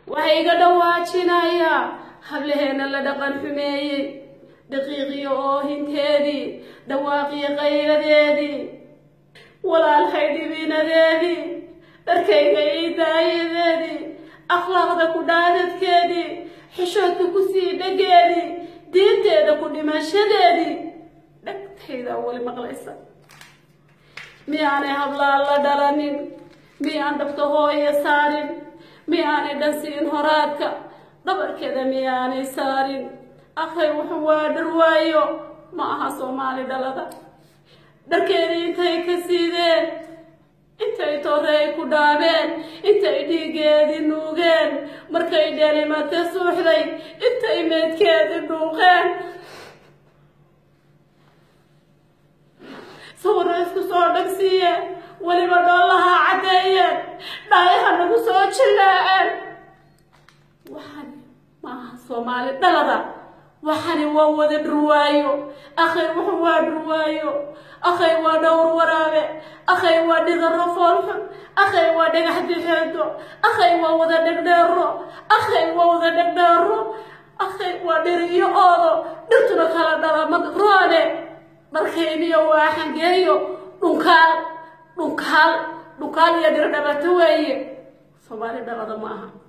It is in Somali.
waxay iga dhawaajinayaa hablaheena la dhaqan xumeeyey daqiiqiyo oohinteedii dhawaaqiyo qayladeedii walaalhay dhibinadeedii dharkayga ii daayadeedii akhlaaqda ku dhaadadkeedii xishoodka ku sii dhageedii diinteeda ku dhimashadeedii dhagtaydaa weli maqlaysa miyaanay hablaan la dhalanin miyaan dhabta hooye saarin miyaanay dhansiin horaadka dhabarkeeda miyaanay saarin akhay wuxuu waa dharwaayo ma aha soomaali dhalada dharkeedii intay ka siideen intay torey ku dhaabeen intay dhiigeedii nuugeen markay dhelimate suuxday intay meydkeedii dhuuqeen sawirra isku soo dhagsiiyeen weliba dhoolaha caddeeyeen dhaayaha nagu soo jillaaceen waxani ma aha soomaali dhalada waxani waa wada dhurwaayo akhay wuxuu waa dhurwaayo akhay waa dhowr waraabe akhay waa dhigaro foolxun akhay waa dhagax dixeedo akhay waa wada dhegdheero akhay waa wada dhegdheero akhay waa dhiriyo oodo dhirtuna kala dhala roone dharkayniyo waa xangeeyo dhunkaal dhunkaal dhunkaal iyo dhir dhabato weeye soomaali dhalada ma aha